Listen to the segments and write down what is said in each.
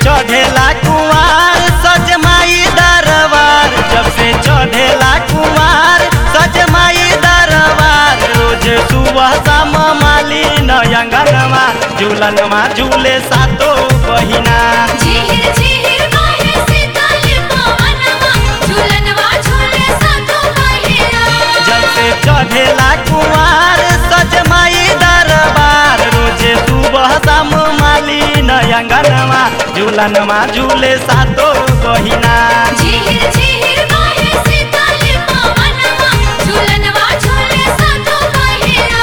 चढ़ेला कुमार सजमाई दरबार जब से चढ़ेला कुमार सजमाई दरबार रोज सुबह शाम माली नयंगनमा झूलनमा झूले सातो बहिना झीर झीर बाहे शीतल पवनवा झूलनवा झूले सातो बहिना जब से चढ़ेला कुमार सजमाई दरबार रोज सुबह शाम माली नयंगनमा झूलनमा झूले सातो बहिना झीर झीर बाहे शीतल पवनवा झूलनवा झूले सातो बहिना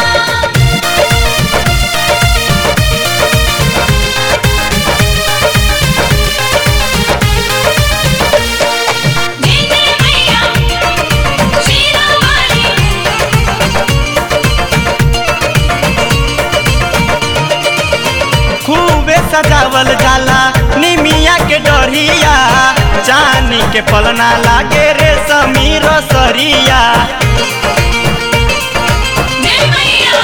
नीने मैया शीरा वाली खूबे सजावल जाला निमिया के डरिया चानी के पलना लागे रे समीर सरिया ने मैया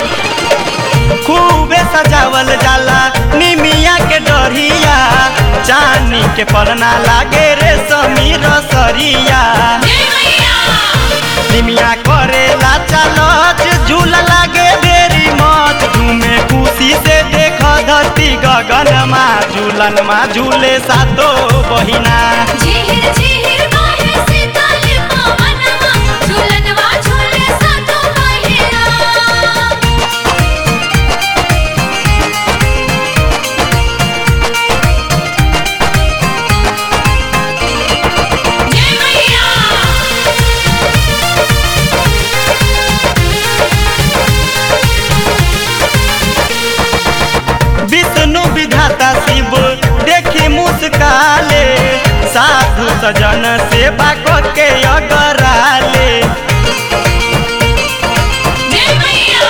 खूबे सजावल जाला निमिया के डरिया चानी के पलना लागे रे समीर सरिया ने मैया निमिया करेला चलच झूला लागे बेरी मत झूमे खुशी से देख धरती गगनमा झूलनमा झूले सातो बहिना झीर झीर बाहे शीतल पवनवा झूलनवा झूले सातो बहिना ने मैया विष्णु विधाता शिव देखी मुस्काले साधु सजन सेवा के अगराले ने मैया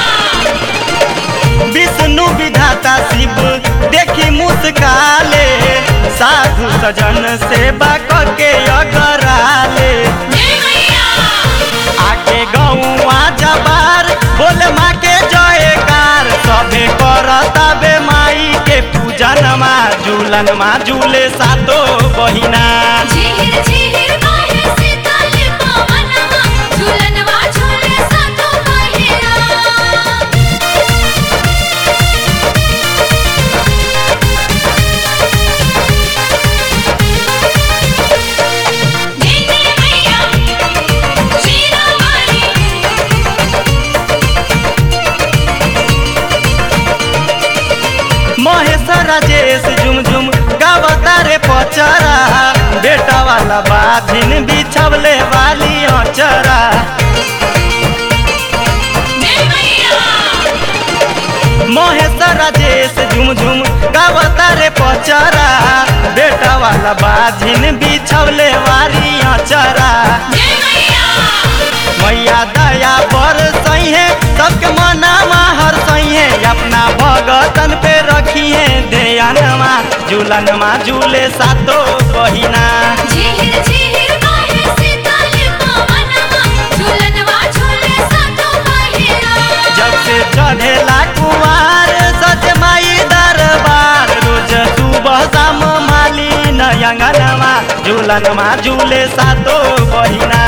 विष्णु विधाता शिव देखी मुस्काले साधु सजन सेवा के अगराले ने मैया आके गौआ जबार बोल माँ के जयकार सभे करता बे माई के पूजनमा झूलनमा झूले सातो बहिना झीर झीर बाहे शीतल पवनवा झूलनवा झूले सातो बहिना नीने मैया शीरा वाली महेश राजेश झुमझुम गावता रे पचरा बेटा वाला बाधिन बिछवले वाली अचरा ने मैया महेश राजेश झुमझुम गावता रे पचरा बेटा वाला बाधिन बिछवले वाली अचरा ने मैया मैया दया बर सही सबके मनावा हर सही अपना भगतन पे रखिए ध्यानमा झूलनमा झूले सातो बहिना झीर झीर बाहे शीतल पवनवा झूलनवा झूले सातो बहिना जब से चढ़ेला कुमार सजमाई दरबार रोज सुबह शाम माली नयंगनमा झूलनमा झूले सातो बहिना